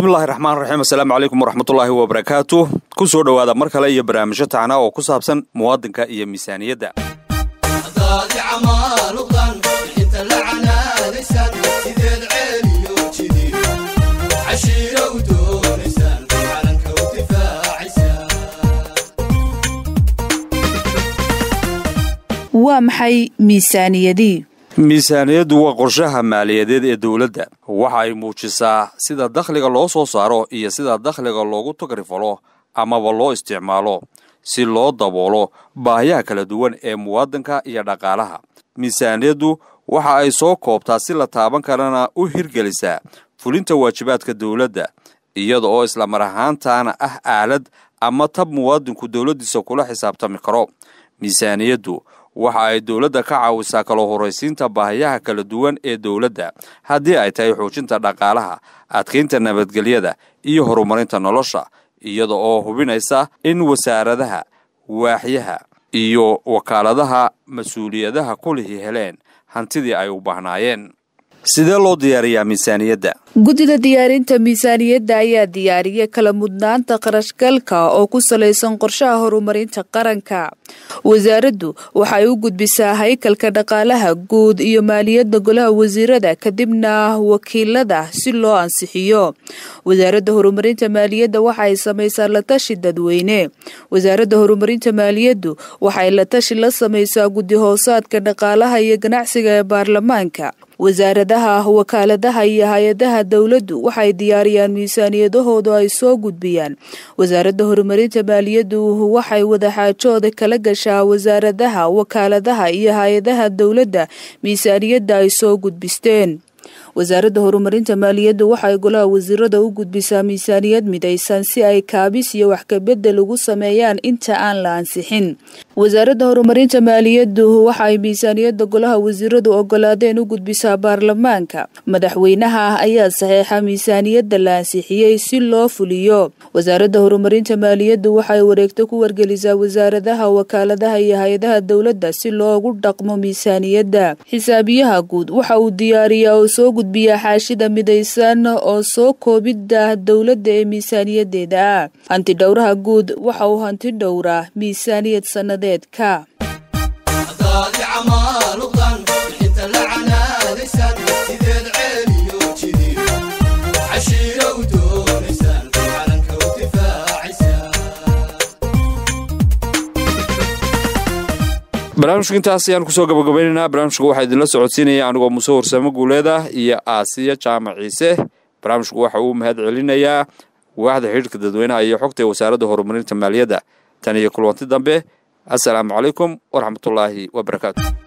bismillahi raxmaan raxiim assalaamu calaykum waraxmatullaahi wabarakaatu ku soo dhowaada mar kale iyo barnaamijyo tacna oo ku saabsan muwaadinka iyo miisaaniyadda waa maxay miisaaniyadii miisaaniyaddu waa qorshaha maaliyadeed ee dowladda waxa ay muujisaa sida dakhliga loo soo saaro iyo sida dakhliga loogu tagrifalo amaba loo isticmaalo si loo daboolo baahiyaha kala duwan ee muwaadinka iyo dhaqaalaha miisaaniyaddu waxa ay soo koobtaa si la taaban karana u hirgelisaa fulinta waajibaadka dowladda iyada oo islamar ahaantaana ah aalad ama tab muwaadinku dowladdiisa kula xisaabtami karo miisaaniyaddu waxa ay dowladda ka caawisaa kala horraysiinta baahiyaha kala duwan ee dowladda haddii ay tahay xoojinta dhaqaalaha adkaynta nabadgelyada iyo horumarinta nolosha iyada oo hubinaysa in wasaaradaha waaxyaha iyo wakaaladaha mas-uuliyadaha kulihii heleen hantidii ay u baahnaayeen sidee loo diyaariyaa miisaaniyadda guddida diyaarinta miisaaniyadda ayaa diyaariya kala mudnaanta qarashgalka oo ku salaysan qorshaha horumarinta qaranka wasaaraddu waxay u gudbisaa haykalka dhaqaalaha guud iyo maaliyadda golaha wasiirada kadibna wakiilada si loo ansixiyo wasaaradda horumarinta maaliyadda waxay samaysaa latashi dadweyne wasaaradda horumarinta maaliyaddu waxay latashi la samaysaa guddi hoosaadka dhaqaalaha iyo ganacsiga ee baarlamaanka wasaaradaha wakaaladaha iyo hay-adaha dowladdu waxay diyaariyaan miisaaniyadahooda ay soo gudbiyaan wasaaradda horumarinta maaliyaddu waxay wadaxaajooda kala gashaa wasaaradaha wakaaladaha iyo hay-adaha dowladda miisaaniyadda ay soo gudbisteen wasaaradda horumarinta maaliyaddu waxay golaha wasiirada u gudbisaa miisaaniyad midaysan si ay kaabis iyo wax kabedel ugu sameeyaan inta aan la ansixin wasaaradda horumarinta maaliyaddu waxay miisaaniyadda golaha wasiiradu ogolaadeen u gudbisaa baarlamaanka madaxweynaha ayaa saxeexa miisaaniyadda la ansixiyey si loo fuliyo wasaaradda horumarinta maaliyaddu waxay wareegto ku wargelisaa wasaaradaha wakaaladaha iyo hay-adaha dowladda si loogu dhaqmo miisaaniyadda xisaabiyaha guud waxa uu diyaariyaa oo soo gudbiyaa xaashida midaysan oo soo koobidda dowladda ee miisaaniyadeeda ah hanti dhowraha guud waxa uu hanti dhowraa miisaaniyad sannadeedka barnaamijka intaas ayaan kusoo gabagabaynaynaa barnaamijka waxaa idinla socodsiinaya anigoo muse warsamo guuleeda iyo aasiya jaamac ciise barnaamijku waxa uu mahad celinayaa waaxda xidhiirka dadweynaha iyo xogta ee wasaaradda horumarinta maaliyadda tan iyo kulwanti dambe assalaamu calaykum waraxmatullaahi wabarakaatu